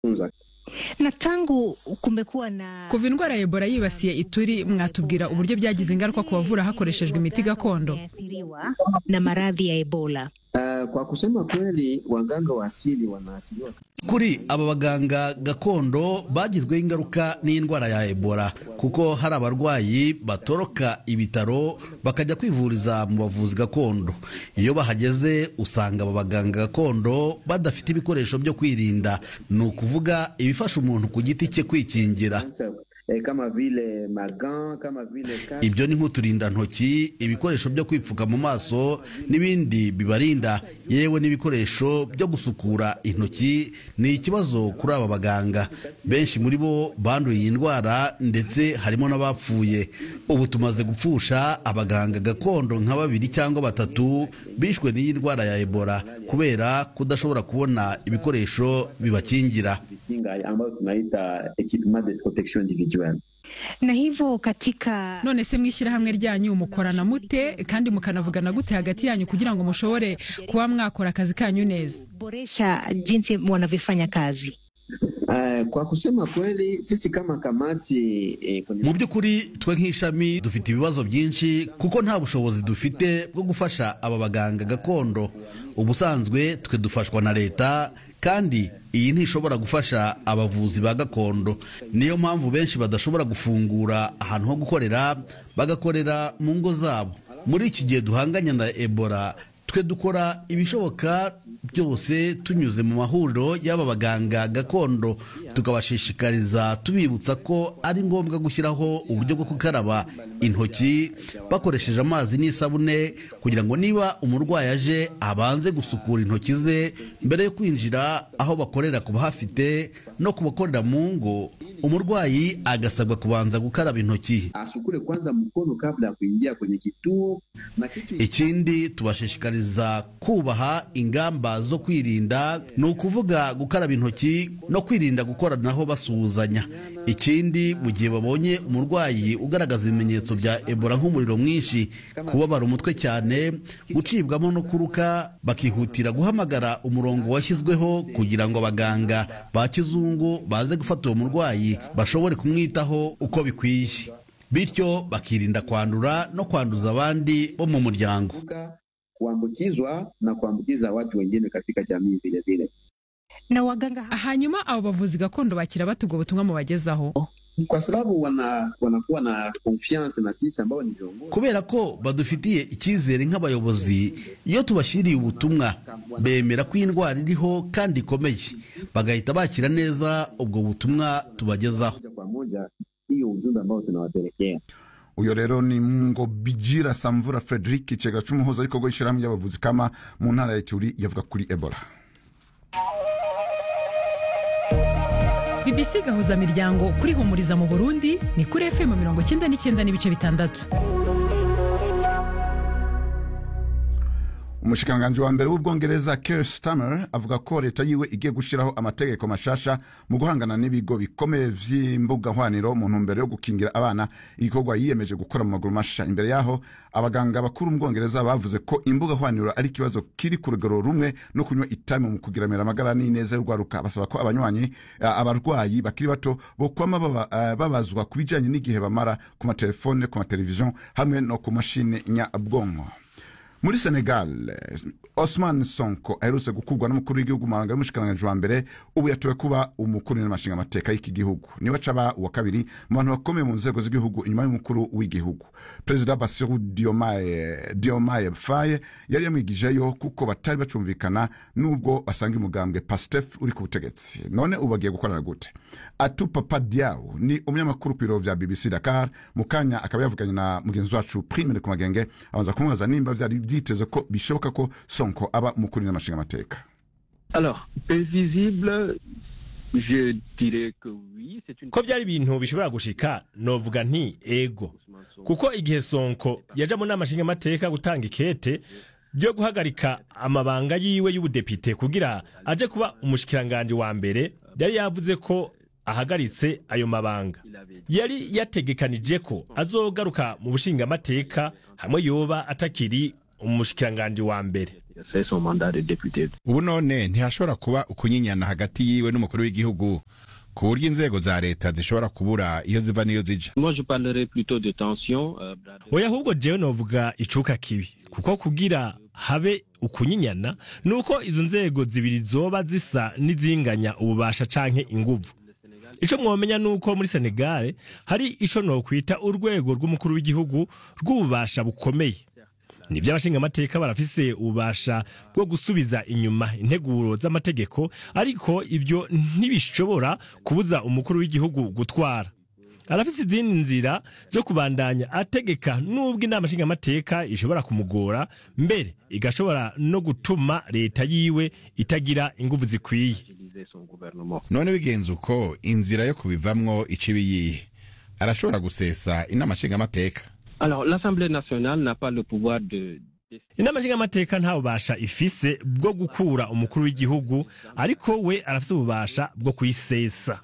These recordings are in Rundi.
na tangu kumekuwa na kuva indwara ya ebola yibasiye ituri mwatubwira uburyo byagize ingaruka ku bavura hakoreshejwe imiti gakondo athiriwa na maradhi ya ebola Uh, kwa kusema kweli waganga wa asili wanaasiliwa kuri aba baganga gakondo bagizweho ingaruka n'indwara ya ebola kuko hari abarwayi batoroka ibitaro bakajya kwivuriza mu bavuzi gakondo iyo bahageze usanga aba baganga gakondo badafite ibikoresho byo kwirinda ni ukuvuga ibifasha umuntu ku giti cye kwikingira eh, kama vile magan kama vile kasi. ibyo ni nk'uturindantoki ibikoresho byo kwipfuka mu maso n'ibindi bibarinda yewe n'ibikoresho byo gusukura intoki ni ikibazo kuri aba baganga benshi muri bo banduye iyi ndwara ndetse harimo n'abapfuye ubu tumaze gupfusha abaganga gakondo nka babiri cyangwa batatu bishwe n'iyi ndwara ya ebola kubera kudashobora kubona ibikoresho bibakingira Kinga ambayo tunaita equipment de protection individuelle na hivyo katika none se mwishyirahamwe ryanyu mukorana mute kandi mukanavugana gute hagati yanyu kugira ngo mushobore kuba mwakora akazi kanyu neza boresha jinsi wanavyofanya kazi Uh, kwa kusema kweli sisi kama kamati eh, kwenye mu by'ukuri twe nk'ishami dufite ibibazo byinshi kuko nta bushobozi dufite bwo gufasha aba baganga gakondo ubusanzwe twe dufashwa na leta kandi iyi ntishobora gufasha abavuzi ba gakondo niyo mpamvu benshi badashobora gufungura ahantu ho gukorera bagakorera mu ngo zabo muri iki gihe duhanganye na ebola twe dukora ibishoboka byose tunyuze mu mahuriro y'aba baganga gakondo tukabashishikariza tubibutsa ko ari ngombwa gushyiraho uburyo bwo gukaraba intoki bakoresheje amazi n'isabune kugira ngo niba umurwayi aje abanze gusukura intoki ze mbere yo kwinjira aho bakorera ku bahafite no ku bakorera mu ngo umurwayi agasabwa kubanza gukaraba intoki asukule kwanza mkono kabla ya kuingia kwenye kituo na kitu ikindi tubashishikariza kubaha ingamba zo kwirinda ni ukuvuga gukaraba intoki no kwirinda gukoranaho basuhuzanya ikindi mu gihe babonye umurwayi ugaragaza ibimenyetso bya ebola nk'umuriro mwinshi kubabara umutwe cyane gucibwamo no kuruka bakihutira guhamagara umurongo washyizweho kugira ngo abaganga ba kizungu baze gufata uwo murwayi bashobore kumwitaho uko bikwiye bityo bakirinda kwandura no kwanduza abandi bo mu muryango kuepuka kuambukizwa na kuambukiza watu wengine katika jamii vile vile. na waganga ha- hanyuma abo bavuzi gakondo bakira bate ubwo butumwa mubagezaho Kwa sababu wana wanakuwa na confiance na sisi ambao ni viongozi. kubera ko badufitiye icyizere nk'abayobozi iyo tubashyiriye ubutumwa bemera ko iyi ndwara iriho kandi ikomeye bagahita bakira neza ubwo butumwa tubagezaho moja kwa moja hiyo ujumbe ambao tunawapelekea. uyo rero ni ngo bigira samvura frederic icegera c'umuhuzabikorwa w'ishirahamwe ry'abavuzi kama mu ntara ya ituri yavuga kuri ebola bbc gahuza miryango kuri humuriza mu burundi ni kuri fm mirongo cyenda n'icyenda n'ibice bitandatu umushikiranganji wa mbere w'ubwongereza Keir Starmer avuga ko leta yiwe igiye gushyiraho amategeko mashasha mu guhangana n'ibigo bikomeye vy'imbuga hwaniro mu ntumbero yo gukingira abana igikorwa yiyemeje gukora mu maguru masha imbere yaho abaganga bakuru mu bwongereza bavuze ko imbuga hwaniro ari ikibazo kiri ku rugero rumwe no kunywa itabi mu kugiramira amagara n'ineza y'urwaruka basaba ko abanywanyi eh, abarwayi bakiri bato bokwama baba- eh, babazwa ku bijanye n'igihe bamara ku matelefone ku mateleviziyo hamwe no ku mashini nyabwonko muri senegal eh, osman sonko aherutse gukurwa n'umukuru w'igihugu mu mabanga y'umushikiranganji wa mbere ubu yatowe kuba umukuru n'amashinga amateka y'iki gihugu niwe acaba uwa kabiri mu bantu bakomeye mu nzego z'igihugu inyuma y'umukuru w'igihugu perezida basiru diomaye diomaye faye yari yamwigijeyo kuko batari bacumvikana n'ubwo basanga umugambwe pastef uri ku butegetsi none ubu bagiye gukorana gute atu papa diaw ni umunyamakuru ku biro vya bbc dakar mu kanya akaba yavuganye na mugenzi wacu primere ku magenge abanza kumubaza nimba vyari vyiteze ko bishoboka ko sonko aba umukuru n'amashinga amateka Alors, prévisible, je dirais que oui, c'est une... ko byari ibintu bishobora gushika novuga nti ego kuko igihe sonko yaja mu nama nshingamateka gutanga ikete ryo guhagarika amabanga yiwe y'ubudepite kugira aje kuba umushikiranganji wa mbere yari yavuze ko ahagaritse ayo mabanga yari yategekanije ko azogaruka mu bushingamateka hamwe yoba atakiri umushikiranganji wa mbere C'est son mandat de député. ubu none ntihashobora kuba ukunyinyana hagati yiwe n'umukuru w'igihugu ku buryo inzego za leta zishobora kubura iyo ziva n'iyo zija Moi, je parlerai plutôt de tension. euh, oya ahubwo jewe novuga icuka kibi kuko kugira habe ukunyinyana nuko izo nzego zibiri zoba zisa n'izinganya ububasha canke inguvu ico mwomenya nuko muri Senegal hari ico nokwita urwego rw'umukuru w'igihugu rw'ububasha bukomeye nivyo abashingamateka barafise ububasha bwo gusubiza inyuma integuro z'amategeko ariko ivyo ntibishobora kubuza umukuru w'igihugu gutwara arafise izindi nzira zo kubandanya ategeka nubwo inama nshingamateka ishobora kumugora mbere igashobora no gutuma leta yiwe itagira inguvu zikwiye utiliser son gouvernement. none bigenze uko inzira yo kubivamwo ica ibiyihe arashobora gusesa inama nshingamateka Alors, l'Assemblée nationale n'a pas le pouvoir de. inama nshingamateka nta bubasha ifise bwo gukura umukuru w'igihugu ariko we arafise ububasha bwo kuyisesa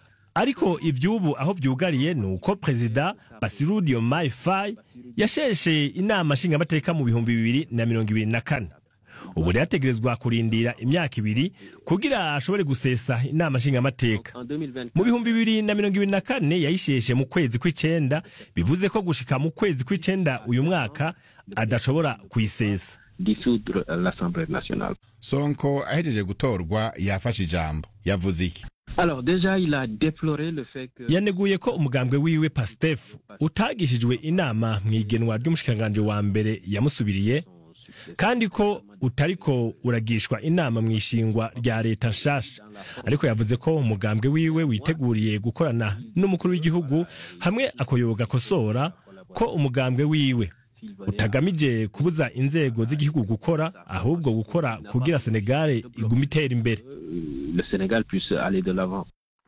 ariko ivy'ubu aho vyugariye ni uko perezida basiru diomaye faye yasheshe inama nshingamateka mu bihumbi bibiri na mirongo ibiri na kane ubu rero ategerezwa kurindira imyaka ibiri kugira ashobore gusesa inama nshingamateka En 2024, mu bihumbi bibiri na mirongo ibiri na kane yayisheshe mu kwezi kw'icenda bivuze ko gushika mu kwezi kw'icenda uyu mwaka adashobora kuyisesa dissoudre euh, l'Assemblée nationale. sonko ahejeje gutorwa yafashe ijambo yavuze iki Alors, déjà, il a déploré le fait que. yaneguye ko umugambwe wiwe pastefu utagishijwe inama mu igenwa ry'umushikiranganji wa mbere yamusubiriye kandi ko utariko uragishwa inama mu ishingwa rya leta nshasha ariko yavuze ko umugambwe wiwe witeguriye gukorana n'umukuru w'igihugu hamwe akoyoga akosora ko umugambwe wiwe utagamije kubuza inzego z'igihugu gukora ahubwo gukora kugira senegale igume itera imbere euh, le Sénégal puisse aller de l'avant.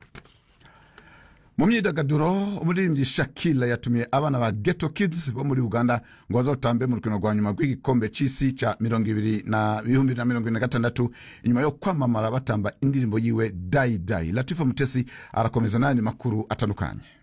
mu myidagaduro umuririmbyi shakila yatumiye abana ba geto kids bo muri uganda ngo bazotambe mu rukino rwa nyuma rw'igikombe c'isi ca mirongo ibiri na ibihumbi na mirongo ibiri na gatandatu inyuma yo kwamamara batamba indirimbo yiwe dayi dayi latifa mutesi arakomeza n'ayandi makuru atandukanye